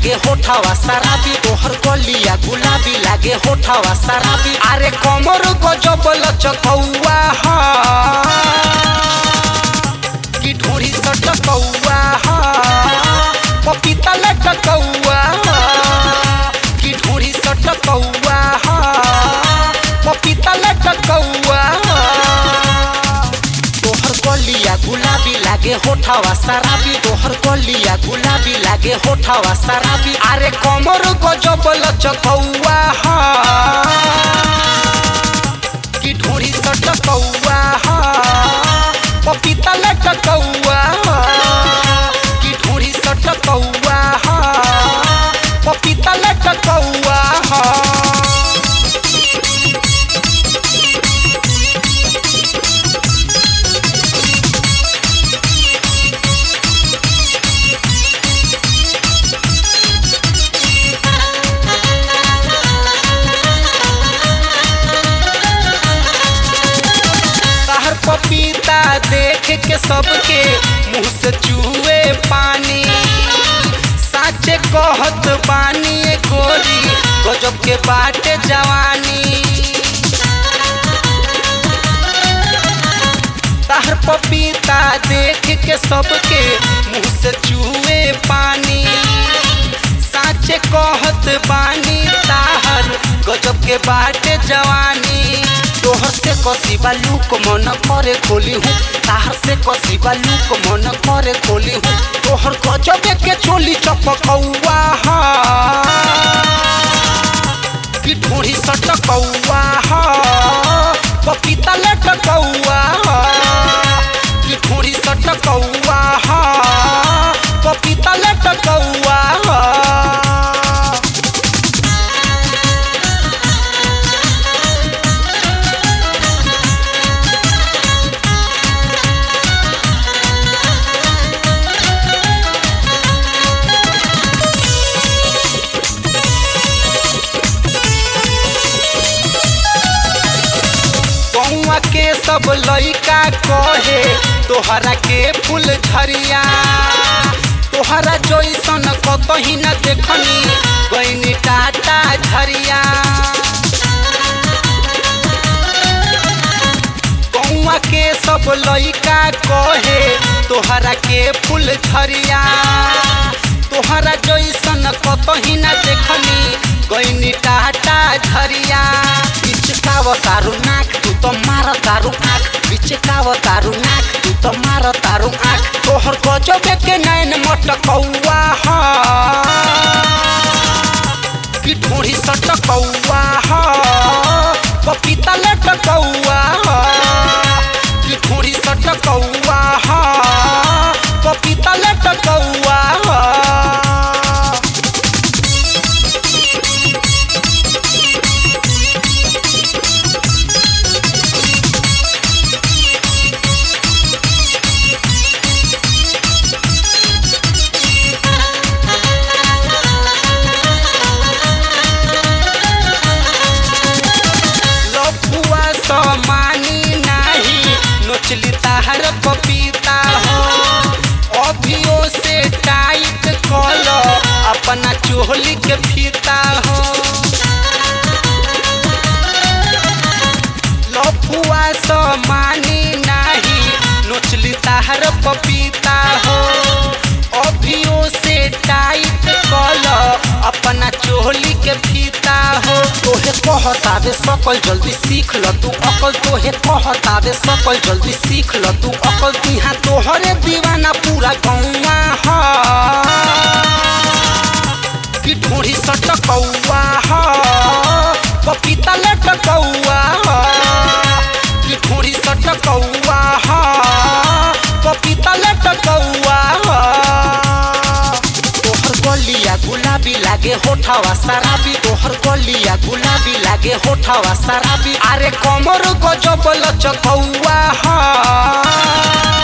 लागे होठावा शराबी तोहर गलिया गुलाबी लागे होठावा शराबी अरे कमर गजब लचकौआ हा की ढोरी सटकौआ हा पपीता लटकौआ हा की ढोरी सटकौआ हा पपीता लटकौआ हा तोहर गलिया गुलाबी लागे होठावा शराबी तोहर गलिया गुलाबी लागे होठावा शराबी अरे कमर गजब लचकौआ हा की ढोरी सटकौआ हा पपीता लटकौआ हा की ढोरी सटकौआ हा पपीता लटकौआ हा तहर पपीता देख के सबके मुंह से चूहे पानी साचे कहत बानी ए गोरी गजब के बाटे जवानी तहर पपीता देख के सबके मुंह से चूहे पानी साचे कहत बानी ताहर गजब के बाटे जवानी तोहर से कसीबा लूक मन करे खोली हूँ ताहर से कसीबा लूक मन करे खोली हूँ तोहर गजब के चोली चपकौआ हा की ढोरी सटकौआ हा पपीता लटकौआ हा की ढोरी सटकौआ हा पपीता लटकौआ हा कौआ के सब लइका कहे तोहरा के फूल झरिया तोहरा जैसन कतही न देखनी गईनी टाटा झरिया कौआ के सब लइका कहे तोहरा के फूल झरिया तोहरा जैसन कतही न देखनी गईनी टाटा झरिया बिचकाव तारू नाक तू तो मार तारू आँख बिचकाव तारू नाक तू तो मार तारू आँख तोहर गजब के नैन मटकौआ हा की ढोरी सटकौआ हा पपीता लटकौआ हा की ढोरी सटकौआ हा पपीता लटकौआ हा लफुआ समानी नाही नोचली ताहर पपीता हो अभियो से टाइट कल अपना चोहली के फीता हो लफुआ समानी नाही नोचली ताहर पपीता हो अभियो से टाइट कल अपना चोहली के फीता हो तोहे कहतावे सकल जल्दी सीख ल तू अकल तोहे कहतावे सकल जल्दी सीख ल तू अकल तिहा तोहरे दीवाना पूरा गौवा हा की ढोरी सटकौआ हा पपीता लटकौआ हा की ढोरी सटकौआ हा पपीता लटकौआ हा तोहर गलिया गुलाबी लागे होठावा शराबी तोहर गलिया गुलाबी लागे होठावा शराबी अरे कमर गजब लचकौआ हा